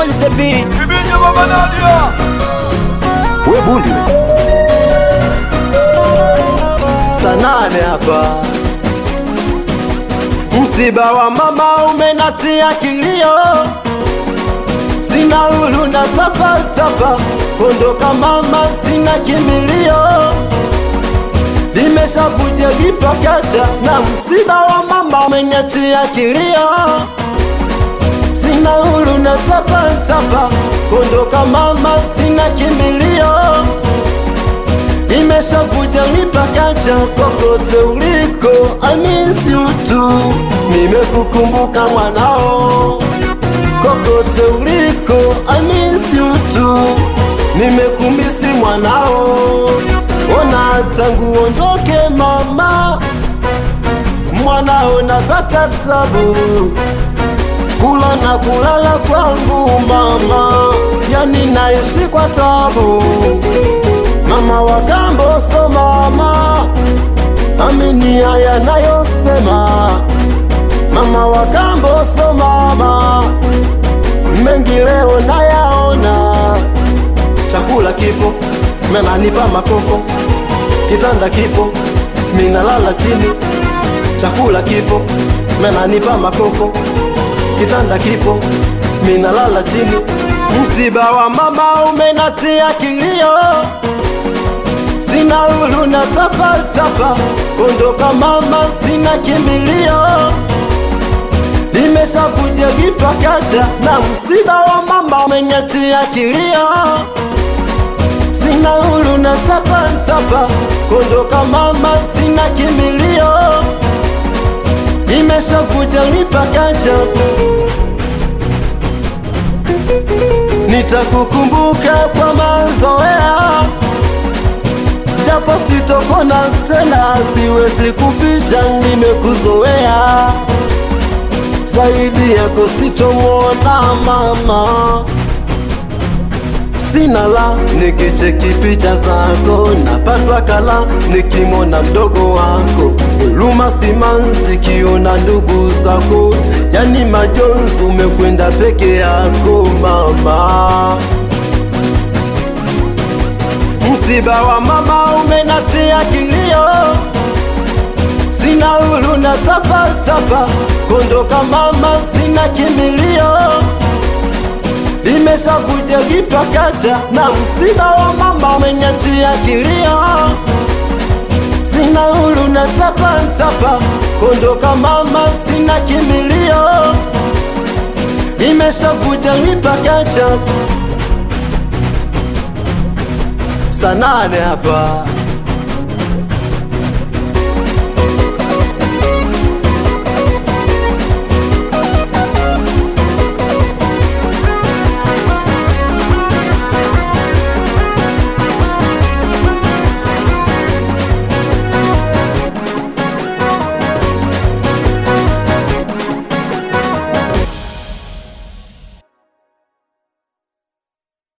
on the beat. Bibinyo Baba Nadia. we bundi we. saa nane hapa msiba wa mama umenatia kilio sina hulu na tapatapa kondoka mama sina kimbilio limeshavuja vipakata na msiba wa mama umeniachia kilio sina hulu na tapatapa kondoka mama sina kimbilio nimeshavuja mipakacha kokote uliko I miss you too nimekukumbuka mwanao kokote uliko I miss you too nimekumisi mwanao ona tangu ondoke mama mwanao napata tabu kula na kulala kwangu mama yani naishi kwa tabu mama wa kambo so mama amini haya nayosema mama wa kambo so mama mengi leo nayaona chakula kipo menanipa makoko kitanda kipo minalala chini chakula kipo menanipa makoko kitanda kipo minalala chini msiba wa mama umenatia kilio sina hulu na tapatapa kondoka mama sina kimbilio limeshavuja vipakata na msiba wa mama umeniachia kilio sina hulu na tapatapa kondoka mama sina kimbilio limeshavuja vipakata nitakukumbuka kwa mazoea japo sitokona tena, siwezi kuficha, nimekuzoea zaidi yako sitomwona mama. Sina la nikicheki picha zako, napatwa kala nikimwona mdogo wako, huruma simanzi kiona ndugu zako, yani majonzi, umekwenda peke yako mama msiba wa mama umenatia kilio, sina hulu na tapatapa, kondoka mama sina kimbilio, limeshavuja vipakata na msiba wa mama umeniachia kilio, sina hulu na tapatapa, kondoka mama sina kimbilio, limeshavuja vipakata saa nane hapa